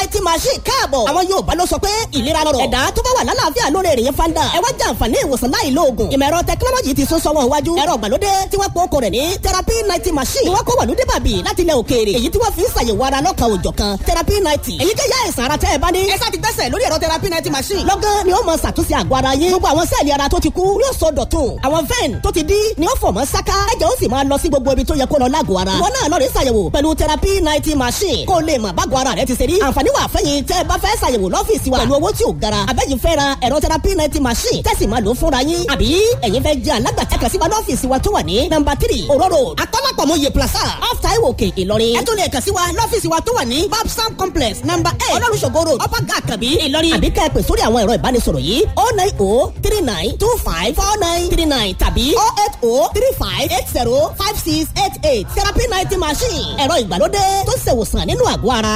ninety machine káàbọ̀. àwọn Yorùbá ló sọ pé ìlera lọ́rọ̀. ẹ̀dá tó bá wà lálàáfíà lórí èrè yẹn fanda. ẹ wá jẹ àǹfààní ìwòsàn láì lo oògùn. ìmọ̀ ẹ̀rọ tẹkinọ́lọ́jì ti sún sọ́wọ́ iwájú. ẹ̀rọ ìgbàlódé tí wọ́n pọ̀ okò rẹ̀ ní therapy ninety machine. ni wọ́n kó wàlúdé bàbí láti ilẹ̀ òkèèrè. èyí tí wọ́n fi ń ṣàyẹ̀wò ara lọ́kàn òjọ̀ kan therapy ninety. èyí jẹ́ yá ìsàn ara tẹ́ ẹ bá ní. ẹ sá ti gbẹ́sẹ̀ lórí ẹ̀rọ therapy ninety machine. lọ́gán ni ó mọ ṣàtúnṣe àgọ́ ara yín. gbogbo àwọn sẹ́ẹ̀lì ara tó ti kú yóò sọ dọ̀tun. àwọn vein tó ti dí ni ó fọ̀ mọ́ sáká. ẹ̀jẹ̀ ó sì máa lọ sí gbogbo ibi tó yẹ kó lọ lágọ̀ọ́ ara. ìwọ náà lọ rí ṣàyẹ̀wò pẹ̀lú therapy ninety machine. kó o lè mọ̀ bágọ̀ ara rẹ ti ṣe rí. àǹfààní wà fẹ́yìn tẹ́ ẹ bá fẹ́ ṣàyẹ̀wò lọ́fíìsì wa. pẹ̀lú owó tí ò gara. àbẹ́yìn fẹ́ ra ẹ̀rọ therapy ninety machine. tẹ́sí máa lò fúnra yín. àbí ẹ̀yin fẹ́ jẹ́ alágbàtà kan sí wa lọ́fíìsì wa tó wà ní nọ́mbà tírì òróró akọ́lápọ̀mọye plaza off taiwo òkè ìlọrin. ẹ tún lè kàn sí wa lọ́fíìsì wa tó wà ní babsam complex nọ́mbà eight olórùsọ̀gọ́ road upper gà kàbí ìlọrin. àbí ká ẹ pè sórí àwọn ẹ̀rọ ìbánisọ̀rọ̀ yìí oh nine oh three nine two five four nine three nine tàbí oh eight oh three five eight zero five six eight eight therapy ninety machine ẹ̀rọ ìgbàlódé tó ṣèwòsàn nínú àgọ́ ara.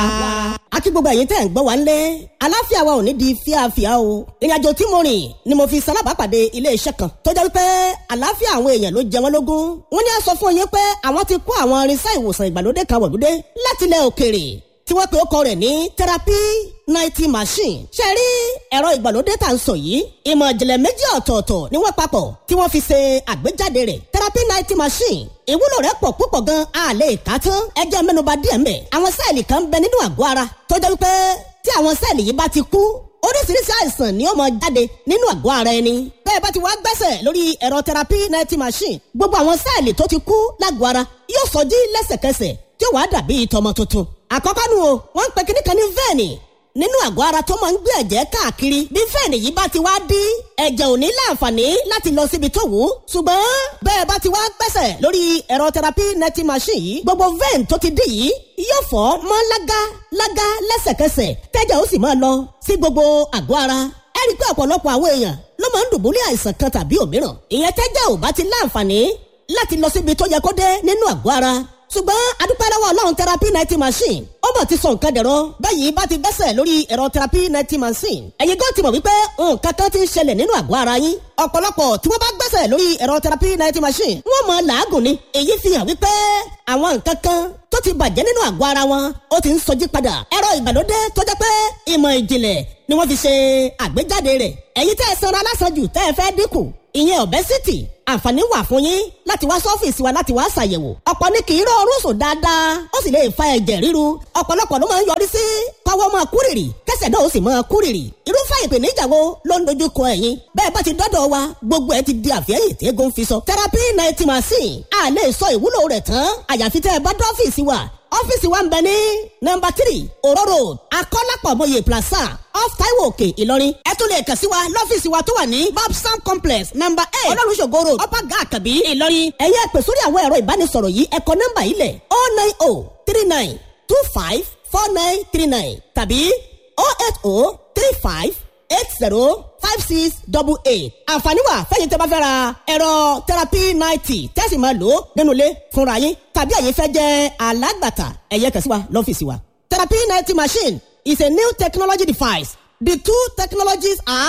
akí gbogbo ẹ̀yin tẹ́ ń gbọ́ wa ń lé aláfíà wa ò ní di fíafíà o ìrìnàjò tí mo rìn ni mo fi salábàápàdé ilé iṣẹ́ kan tó jẹ́ wípé àláfíà àwọn èèyàn ló jẹ wọ́n lógún wọ́n ní a sọ fún yín pé àwọn ti kó àwọn irinṣẹ́ ìwòsàn ìgbàlódé kan wọ̀lúdé láti ilẹ̀ òkèèrè tí wọ́n pe ọkọ rẹ̀ ní therapy ninety machine. ṣe rí ẹ̀rọ ìgbàlódé tá à ń sọ yìí ìmọ̀ ìjìnlẹ̀ méjì ọ̀tọ̀ọ̀tọ̀ ni wọ́n papọ̀ tí wọ́n fi ṣe àgbéjáde rẹ̀ therapy ninety machine. ìwúlò rẹ̀ pọ̀ púpọ̀ gan a lè kà á tán ẹ jẹ́ mẹ́nuba díẹ̀ mbẹ̀. àwọn sẹ́ẹ̀lì kan bẹ nínú àgọ́ ara tó jẹ́ wípé tí àwọn sẹ́ẹ̀lì yìí bá ti kú oríṣiríṣi àìsàn ni ó máa jáde nínú àgọ́ ara ẹni. bẹ́ẹ̀ bá ti wá gbẹ́sẹ̀ lórí ẹ̀rọ therapy ninety machine gbogbo àwọn sẹ́ẹ̀lì tó ti kú lágọ̀ọ́ ara yóò sọjí lẹ́sẹ̀kẹsẹ̀ tí ó wàá dàbí tọmọ tuntun. àkọ́kọ́ nu o wọ́n ń pe kíní kan ní vẹ́ẹ̀nì nínú àgọ́ ara tó máa ń gbé ẹ̀jẹ̀ káàkiri bí fẹ́ẹ̀nì yìí bá ti wá dí ẹ̀jẹ̀ ò ní láǹfààní láti lọ síbi tó wù ú ṣùgbọ́n bẹ́ẹ̀ bá ti wá gbẹ́sẹ̀ lórí ẹ̀rọ therapy neti machine yìí gbogbo vein tó ti dí yìí yóò fọ́ mọ́ lága lága lẹ́sẹ̀kẹsẹ̀ tẹ́jẹ̀ ó sì máa lọ sí gbogbo àgọ́ ara ẹ rí i pé ọ̀pọ̀lọpọ̀ àwọn èèyàn ló máa ń dùbúlẹ̀ àìsàn kan tàbí òmíràn ìyẹn tẹ́jẹ̀ ò bá ti láǹfààní láti lọ síbi tó yẹ kó dé nínú àgọ́ ara ṣùgbọ́n adúpẹ́ lọ́wọ́ ọlọ́run therapy ninety machine ó bọ̀ ti sọ nǹkan dẹ̀rọ báyìí bá ti gbẹ́sẹ̀ lórí ẹ̀rọ therapy ninety machine ẹ̀yin gan ti mọ̀ wípé nǹkan kan ti ń ṣẹlẹ̀ nínú àgọ́ ara yín ọ̀pọ̀lọpọ̀ tí wọ́n bá gbẹ́sẹ̀ lórí ẹ̀rọ therapy ninety machine wọ́n mọ̀ làágùn ni èyí fi hàn wípé àwọn nǹkan kan tó ti bàjẹ́ nínú àgọ́ ara wọn ó ti ń sọjí padà ẹ̀rọ ìgbàlódé tó jẹ́ pé ìmọ̀ ìjìnlẹ̀ ni wọ́n fi ṣe àgbéjáde rẹ̀ ẹ̀yin tẹ́ ẹ sanra lásàjù tẹ́ ẹ fẹ́ dínkù ìyẹn obesity àǹfààní wà fún yín láti wá sọ́fíìsì wa láti wá ṣàyẹ̀wò ọ̀pọ̀ ní kì í rọrùn sùn dáadáa ó sì lè fa ẹ̀jẹ̀ ríru ọ̀pọ̀lọpọ̀ ló máa ń yọrí sí kọ́wọ́ máa kúrìrì kẹsẹ̀ náà ó sì máa kúrìrì irúfẹ́ ìpèníjà wo ló ń dojú kọ ẹ̀yin bẹ́ẹ̀ bá ti dọ́dọ̀ wa gbogbo ẹ̀ ti di àfẹ́yìn tí eégún fi sọ therapy ninety machine a lè sọ ìwúlò rẹ̀ tán àyàfi tẹ́ ẹ bá dọ́fíìsì wa ọ́fíìsì wa ń bẹ ní nọ́mbà tírì òró road akọ́lápọ̀mọye plaza off taiwo òkè ìlọrin ẹ tún lè kàn sí wa lọ́fíìsì wa tó wà ní babsam complex nọ́mbà eight olólùṣògo road upper gà àkàbí ìlọrin ẹ̀yẹ́ pè sórí àwọn ẹ̀rọ ìbánisọ̀rọ̀ yìí ẹ̀kọ́ nọ́mbà yìí lẹ̀ oh nine oh three nine two five four nine three nine tàbí oh eight oh three five eight zero five six double eight. àǹfààní wà fẹ́yìn tẹ́ bá fẹ́ ra ẹ̀rọ therapy ninety tẹ́sí máa lò ó nínú ilé fúnra yín tàbí ẹ̀yin fẹ́ jẹ́ alágbàtà ẹ̀yẹ kàn sí wa lọ́fíìsì wa. therapy ninety machine is a new technology device. The two technologies are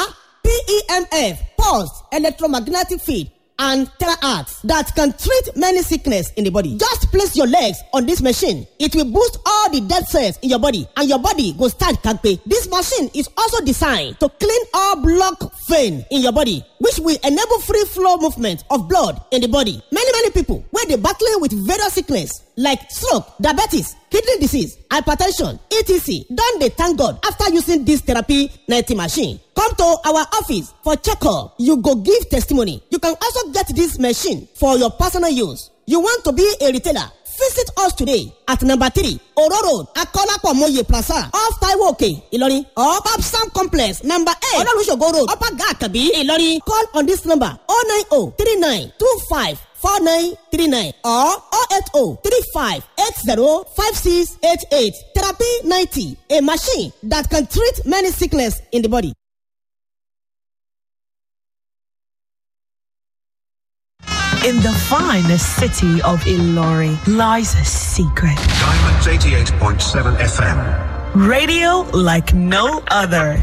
PEMF, pulsed electromagnetic field, and terahertz that can treat many sickness in the body. Just place your legs on this machine. It will boost all the dead cells in your body and your body go start kampe. This machine is also designed to clean all block vein in your body which will enable free flow movement of blood in the body. Many many people wey dey battling with various sickness like stroke, diabetes, kidney disease, hypertension, etc. don dey thank God after using this therapy ninety machine. Come to our office for checkup. You go give testimony. You can also get this machine for your personal use. You want to be a retailer? Visit us today at number three Oro Road, Akolapo Moye Plaza, off Taiwo Òkè, Ìlọrin, or Babsam Complex, number eight, Ololusogo Road, Upper Gakabi, Ìlọrin. Call on this number 090 39 25 4939 or 080 35 80 5688. Therapy 90, a machine that can treat many sickness in the body. In the finest city of Ilori lies a secret. Diamonds 88.7 FM. Radio like no other.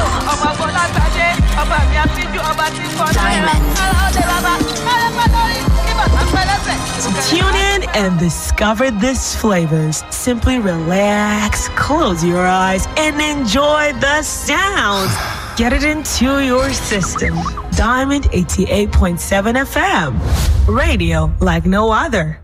Diamond. and discover these flavors. Simply relax, close your eyes, and enjoy the sounds. Get it into your system. Diamond 88.7 FM. Radio like no other.